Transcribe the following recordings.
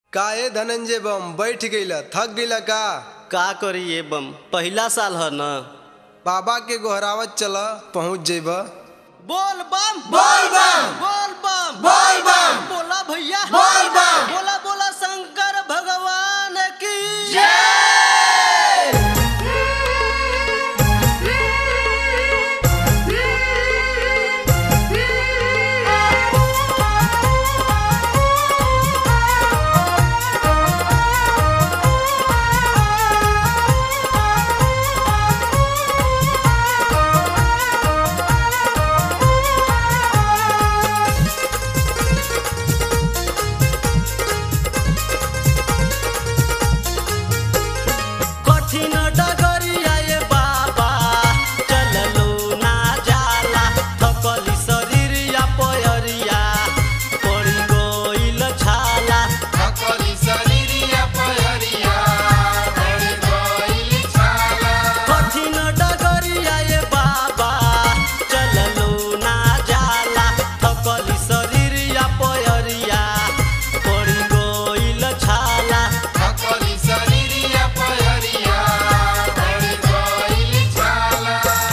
का ए धनंजय बम बैठ गईला थक गईला का का करी ये बम पहिला साल ह न बाबा के गोहरावत चला पहुंच जेब बोल बम बोल बम! बोल बम बोल बम! बोला भैया बोल बम! बोला बोला शंकर भगवान की कठिन डगरिया ये बाबा चललो ना जाला थकली शरीरिया पयरिया पड़ी गइल छाला थकली शरीरिया पहरिया बड़ी गइल छाला कठिन डगरिया ये बाबा चललो ना जाला थकली शरीरिया पयरिया पड़ी गइल छाला थकली शरीरिया पहरिया बड़ी गइल छाला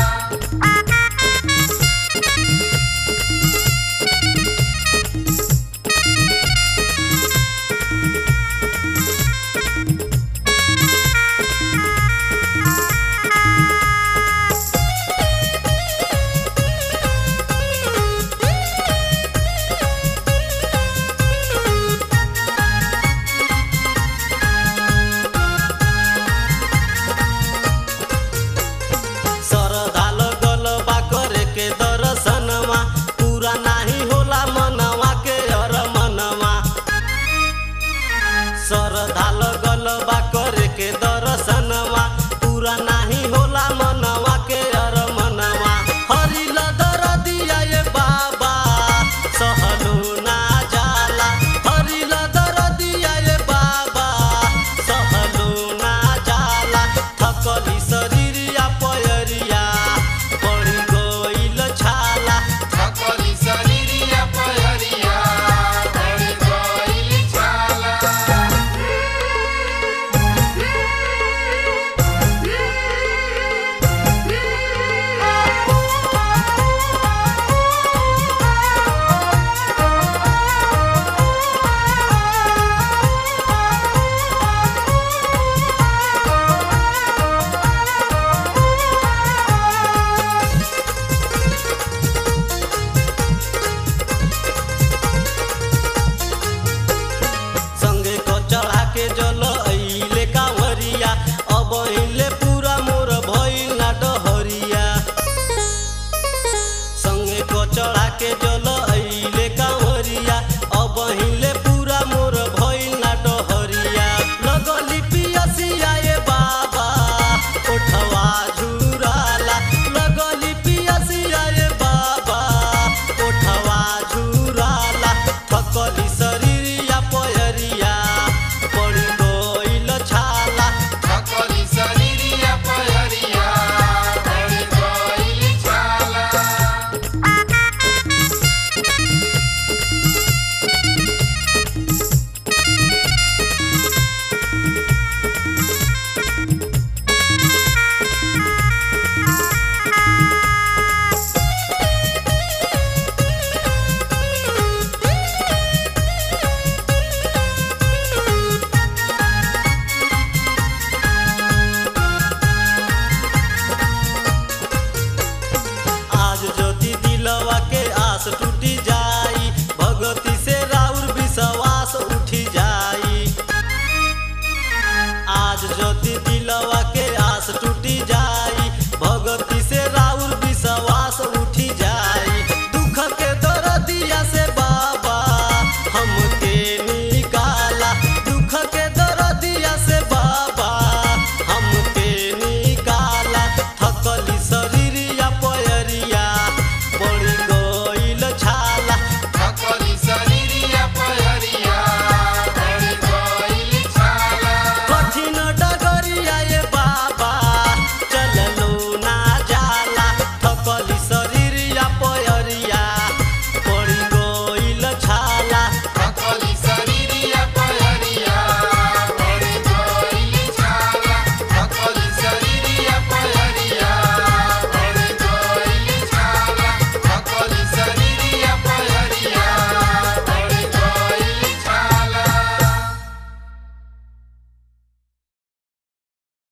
सरदाल गलबा करे के दर्शनमा पूरा नाही होला मनवा के हर मनवा सरदाल